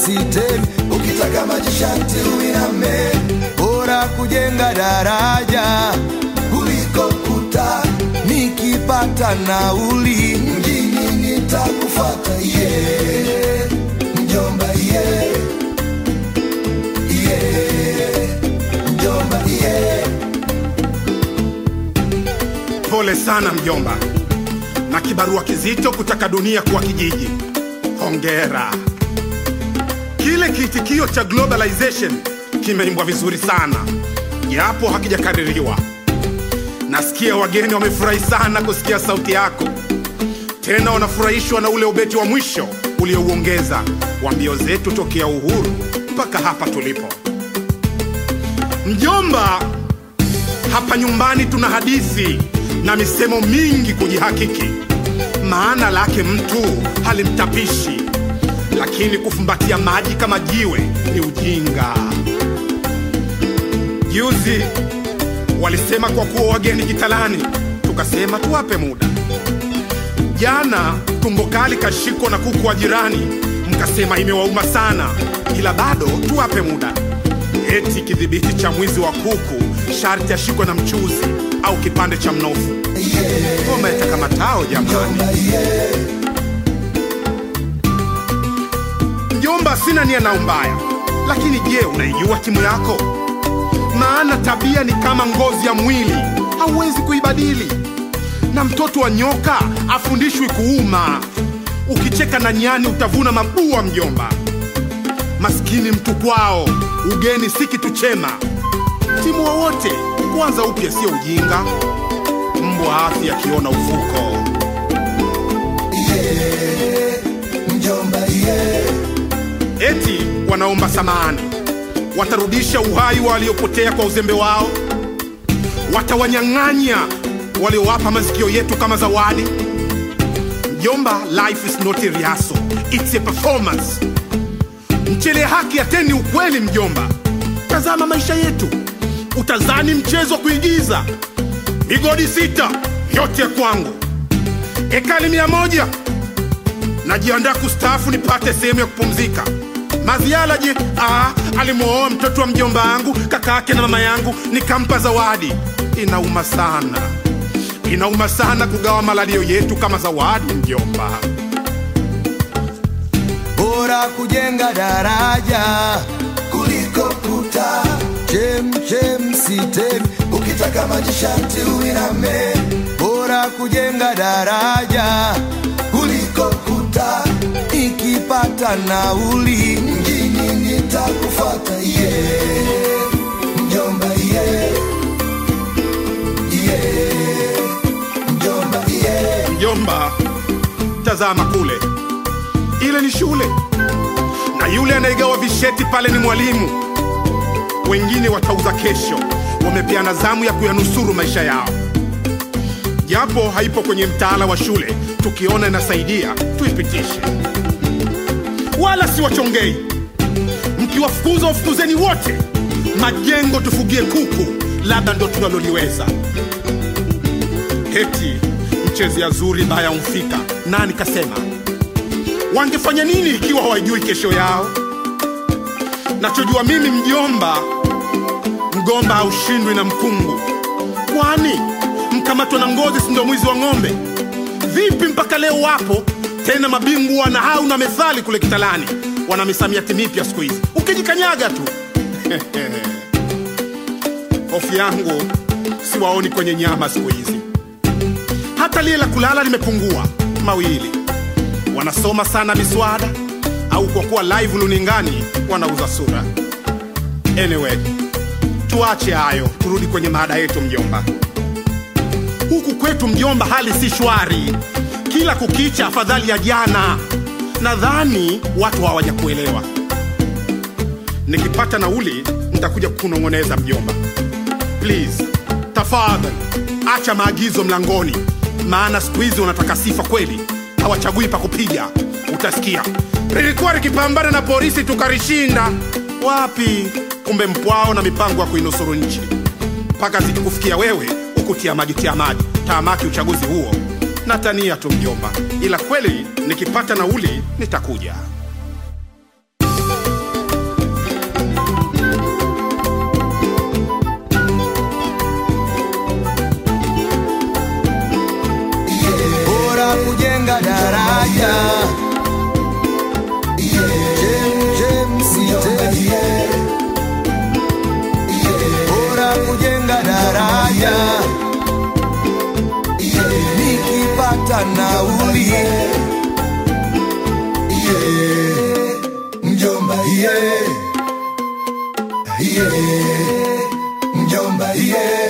msitemi, ukitaka maji sharti uiname. Bora kujenga daraja kuliko kuta, nikipata nauli mjini nitakufuata. Yeah, mjomba yeah. Yeah, mjomba yeah. Pole sana mjomba, na kibarua kizito kutaka dunia kuwa kijiji. Hongera. Kile kiitikio cha globalization kimeimbwa vizuri sana, japo hakijakaririwa. Nasikia wageni wamefurahi sana kusikia sauti yako, tena wanafurahishwa na ule ubeti wa mwisho uliouongeza wa mbio zetu tokea uhuru mpaka hapa tulipo. Mjomba, hapa nyumbani tuna hadithi na misemo mingi kujihakiki. Maana lake mtu halimtapishi, lakini kufumbatia maji kama jiwe ni ujinga. Juzi walisema kwa kuwa wageni kitalani, tukasema tuwape muda. Jana tumbo kali kashikwa na kuku wa jirani, mkasema imewauma sana, ila bado tuwape muda. Eti kidhibiti cha mwizi wa kuku sharti ashikwe na mchuzi au kipande cha mnofu. Ngoma itakamatao jamani. Mjomba, sina nia na umbaya, lakini je, unaijua timu yako? Maana tabia ni kama ngozi ya mwili, hauwezi kuibadili. Na mtoto wa nyoka afundishwi kuuma. Ukicheka na nyani utavuna mabua, mjomba. Maskini mtu kwao, ugeni si kitu chema. Timu wowote kuanza upya sio ujinga. Mbwa afi akiona ufuko. Mjomba yeah. Eti wanaomba samahani, watarudisha uhai wa waliopotea kwa uzembe wao, watawanyang'anya waliowapa masikio yetu kama zawadi. Mjomba, life is not a rehearsal, it's a performance. Mchele haki ateni ukweli, mjomba. Tazama maisha yetu, utazani mchezo wa kuigiza. Migodi sita yote ya kwangu, ekali mia moja najiandaa kustaafu nipate sehemu ya kupumzika. Maziala je? Ah, alimwoa mtoto wa mjomba wangu, kaka yake na mama yangu, nikampa zawadi. Inauma sana, inauma sana kugawa malalio yetu kama zawadi, mjomba. Bora kujenga daraja kuliko kuta. Chem chem sitemi, ukitaka maji sharti uiname. Bora kujenga daraja kuliko kuta. Nikipata nauli mjini nitakufuata. Yeah, mjomba yeah. Yeah, mjomba yeah. Mjomba, tazama kule, ile ni shule, na yule anayegawa visheti pale ni mwalimu. Wengine watauza kesho, wamepeana zamu ya kuyanusuru maisha yao. Japo haipo kwenye mtaala wa shule, tukiona inasaidia tuipitishe, wala si wachongei. Mkiwafukuza wafukuzeni wote, majengo tufugie kuku, labda ndo tunaloliweza. Eti mchezea zuri baya umfika. Nani kasema? Wangefanya nini ikiwa hawajui kesho yao? Nachojua mimi mjomba, mgomba haushindwi na mkungu. Kwani mkamatwa na ngozi si ndio mwizi wa ng'ombe? Vipi mpaka leo wapo tena mabingwa na hau na methali kule Kitalani, wana misamiati mipya siku hizi, ukijikanyaga tu hofu yangu siwaoni kwenye nyama siku hizi hata lile la kulala limepungua mawili. Wanasoma sana miswada au kwa kuwa live luningani wanauza sura. Anyway, tuache hayo, turudi kwenye mada yetu mjomba. Huku kwetu mjomba, hali si shwari, kila kukicha afadhali ya jana. Nadhani watu hawajakuelewa. Nikipata nauli nitakuja kukunong'oneza mjomba. Please, tafadhali acha maagizo mlangoni, maana siku hizi wanataka sifa kweli, hawachagui pa kupiga. Utasikia lilikuwa likipambana na polisi tukarishinda. Wapi? Kumbe mpwao na mipango ya kuinusuru nchi, mpaka zikikufikia wewe ukutia maji tia maji taamaki uchaguzi huo. Natania tu mjomba, ila kweli nikipata nauli nitakuja. kujenga daraja Chem, sitemi. bora kujenga daraja nikipata nauli mjomba yeah. Yeah. mjomba yeah.